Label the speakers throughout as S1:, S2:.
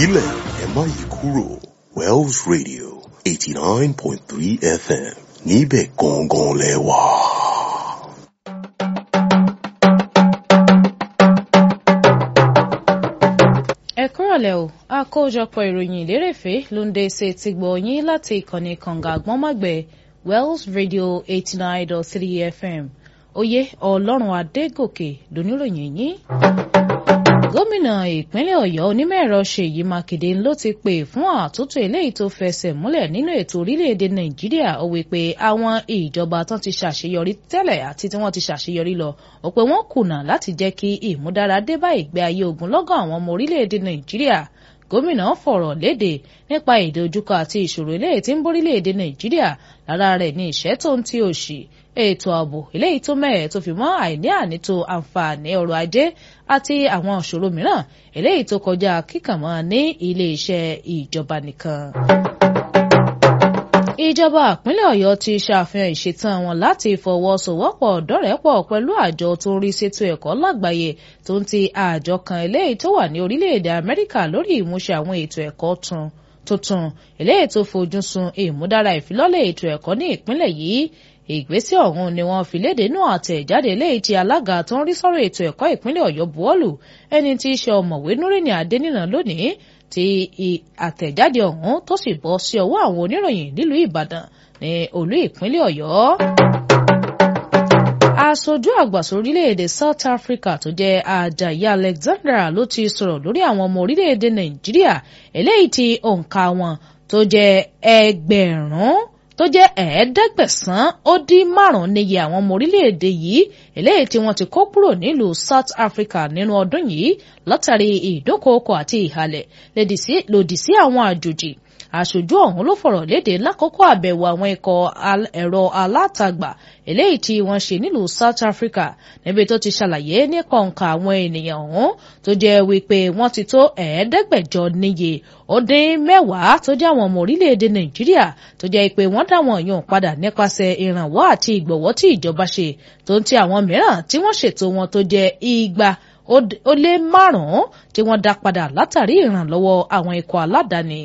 S1: filẹ̀ ẹ má yí kúrò Wells Radio eighty nine point three FM níbẹ̀ gangan lẹ wà.
S2: ẹ kúrọ̀lẹ́ o àkójọpọ̀ ìròyìn ìlérèfé ló ń dé sí ti gbọ́ yín láti ìkànnì kànga àgbọ́nmágbẹ̀ Wells Radio eighty nine dot three FM oyè ọlọ́run adégòkè lóníròyìn yín. gómìnà ìpínlẹ̀ ọ̀yọ́ onímọ̀-ẹ̀rọ ṣèyí mákindé ló ti pè fún àtúntò eléyìí tó fẹsẹ̀ múlẹ̀ nínú ètò orílẹ̀-èdè nàìjíríà ó wí pé àwọn ìjọba tán ti ṣàṣeyọrí tẹ́lẹ̀ àti tí wọ́n ti ṣàṣeyọrí lọ ó pé wọ́n kùnà láti jẹ́ kí ìmúdára dé bá ìgbé ayé ogunlọ́gọ̀ àwọn ọmọ orílẹ̀-èdè nàìjíríà gómìnà fọ̀rọ̀ léde nípa ìdojúkọ àti ìṣòro eléyìí tí ń borílẹ̀-èdè nàìjíríà lára rẹ̀ ní ìṣẹ́ tó ń ti òṣì ètò ààbò eléyìí tó mẹ́ẹ̀ tó fi mọ́ àìní ànító àǹfààní ọrọ̀ ajé àti àwọn ìṣòro mìíràn eléyìí tó kọjá kíkànmọ́ ní ilé-iṣẹ́ ìjọba nìkan. ìjọba ìpínlẹ̀ ọ̀yọ́ ti ṣàfihàn ìṣetán wọn láti fọwọ́sowọ́pọ̀ dọ́rẹ̀pọ̀ pẹ̀lú àjọ tó ń rí sétò ẹ̀kọ́ lágbàáyé tó ń ti àjọ kan eléyìí tó wà ní orílẹ̀-èdè amẹ́ríkà lórí ìmúṣẹ àwọn ètò ẹ̀kọ́ tun tuntun eléyìí tó fojú sun ìmúdára ìfilọ́lẹ̀ ètò ẹ̀kọ́ ní ìpínlẹ̀ yìí ìgbésẹ̀ ọ̀hún ni wọ́n fi léde nú àtẹ̀jáde eléyìí tí alága tó ń rí sọ́rọ̀ ètò ẹ̀kọ́ ìpínlẹ̀ ọ̀yọ́ buwọ́lù ẹni tí í ṣe ọ̀mọ̀wé núrìnì adéníran lónìí tí àtẹ̀jáde ọ̀hún tó sì bọ́ sí ọwọ́ àwọn oníròyìn nílùú ìbàdàn ní olú ìpínlẹ̀ ọ̀yọ́ aṣojú àgbà sórílẹ̀-èdè South Africa tó jẹ́ Ajayi Alexandra ló ti sọ̀rọ̀ lórí àwọn ọmọ orílẹ̀-èdè Nàìjíríà eléyìí tí òǹkà wọn tó jẹ́ ẹgbẹ̀rún tó jẹ́ ẹ̀ẹ́dẹ́gbẹ̀sán ó dín márùn-ún níye àwọn ọmọ orílẹ̀-èdè yìí eléyìí tí wọ́n ti kó kúrò nílùú South Africa nínú ọdún yìí látàrí ìdúnkookò àti ìhàlẹ̀ lòdì sí àwọn àjòjì aṣojú ọ̀hún ló fọ̀rọ̀ léde lákòókò àbẹ̀wò àwọn ikọ̀ ẹ̀rọ alátagbà eléyìí tí wọ́n ṣe nílùú South Africa níbi tó ti ṣàlàyé nípa òǹkà àwọn ènìyàn ọ̀hún tó jẹ́ wípé wọ́n ti tó ẹ̀ẹ́dẹ́gbẹ̀jọ níye ó dín mẹ́wàá tó jẹ́ àwọn ọmọ orílẹ̀-èdè Nàìjíríà tó jẹ́ pé wọ́n dá wọn yàn padà nípasẹ̀ ìrànwọ́ àti ìgbọ̀wọ́ tí ìjọba ṣe tó ń ti àwọn mìíràn tí wọ́n ṣètò wọn tó jẹ́ igba ó lé márùn-ún tí wọ́n dá padà látàrí ìrànlọ́wọ́ àwọn ikọ̀ aládàáni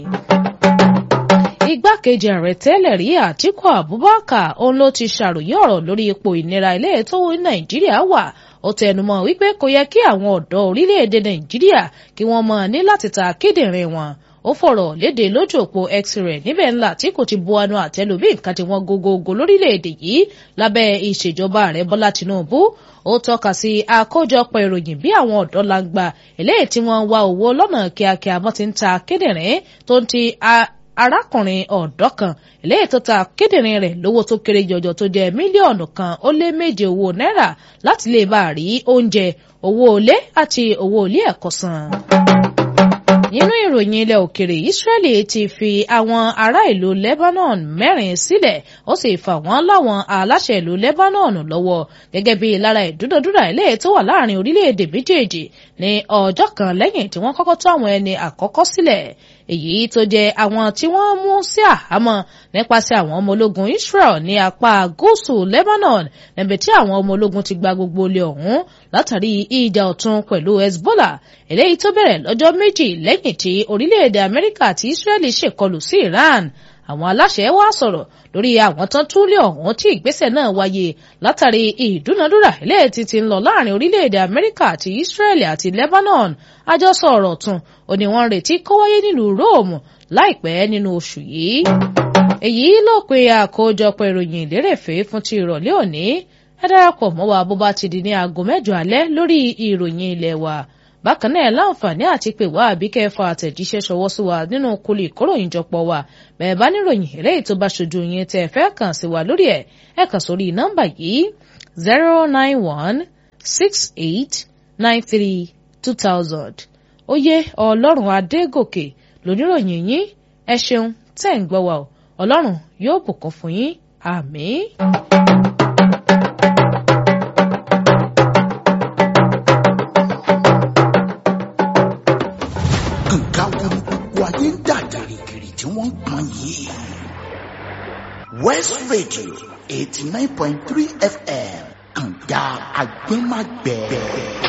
S2: igbákejì ààrẹ tẹ́lẹ̀ rí àtíkù abubakar òun ló ti ṣàròyé ọ̀rọ̀ lórí ipò ìnira ilé tó nàìjíríà wà ó tẹnumọ́ wípé kò yẹ kí àwọn ọ̀dọ́ orílẹ̀-èdè nàìjíríà kí wọ́n máa ní láti ta kíndìnrín wọn ó fọ̀rọ̀ léde lójú òpó x-ray níbẹ̀ ńlá tí kò ti bu ẹnu àtẹ́lù bí nǹkan tí wọ́n gógógó lórílẹ̀-èdè yìí lábẹ́ ìṣèjọba ààrẹ bọ́lá tinubu ó tọ́ka sí àkójọpọ̀ ìròyìn bí àwọn ọ̀dọ́ langba eléyìí tí wọ́n wá owó lọ́nà kíákíá wọ́n ti ń ta kíndìnrín tó ń ti arákùnrin ọ̀dọ́ kan eléyìí tó ta kíndìnrín rẹ̀ lówó tó kéré jọjọ tó jẹ́ mílíọ̀nù kan ó lé méje owó náírà láti lè bá a rí oúnjẹ owó ilé àti owó ilé ẹ̀kọ́ san nínú ìròyìn ilẹ̀ òkèrè Israeli ti fi àwọn ará ìlú Lebanon mẹ́rin sílẹ̀ ó sì fà wọ́n láwọn aláṣẹ ìlú Lebanon lọ́wọ́ gẹ́gẹ́ bí lára ìdúnadúrà ilé tó wà láàrin orílẹ̀-èdè méjèèjì ní ọjọ́ kan lẹ́yìn tí wọ́n kọ́kọ́ tó àwọn ẹni àkọ́kọ́ sílẹ̀ èyí tó jẹ́ àwọn tí wọ́n mú sí àhámọ́ nípasẹ̀ àwọn ọmọ ológun Israel ní apá gúúsù Lebanon níbi tí àwọn ọmọ ológun ti gba gbogbo ilé ọ̀hún látàrí ìjà ọ̀tún pẹ̀lú Hezbollah eléyìí tó bẹ̀rẹ̀ lọ́jọ́ méjì lẹ́yìn tí orílẹ̀-èdè Amẹ́ríkà àti Israeli ṣèkọlù sí Iran àwọn aláṣẹ wá sọ̀rọ̀ lórí àwọn tán túlẹ̀ ọ̀hún tí ìgbésẹ̀ náà wáyé látàrí ìdúnadúrà eléyìí tí ti ń lọ láàrin orílẹ̀-èdè Amẹ́ríkà àti Israeli àti Lebanon àjọsọ ọ̀rọ̀ tún ó ní wọ́n retí kó wáyé nílùú Rome láìpẹ́ nínú oṣù yìí. èyí ló pe àkójọpọ̀ ìròyìn ìlérèfé fún ti ìrọ̀lẹ́ òní ẹ darapọ̀ mọ́ wa bó bá ti di ní aago mẹ́jọ alẹ́ lórí ìròyìn ilé wa bákan náà láǹfààní àti pè wá àbí kẹfà àtẹ̀jíṣẹ́ ṣọwọ́ sí wa nínú kólé ìkóròyìnjọpọ̀ wa bẹ́ẹ̀ bá níròyìn eléyìí tó bá ṣojú yín tẹ́ ẹ fẹ́ kàn sí wa lórí ẹ̀ ẹ kàn sórí nọ́mbà yìí zero nine one six eight nine three two thousand oyè ọlọ́run adégòkè lóníròyìn yín ẹ ṣeun tẹ́ ń gbọ́ wa o ọlọ́run yóò bùkún fún yín àmín.
S3: nǹkan wo ni gbogbo ayé ń dà gìrìgìrì tí wọ́n ń pọn yìí. West Radio eighty nine point three FM kànga agbẹ́magbẹ́.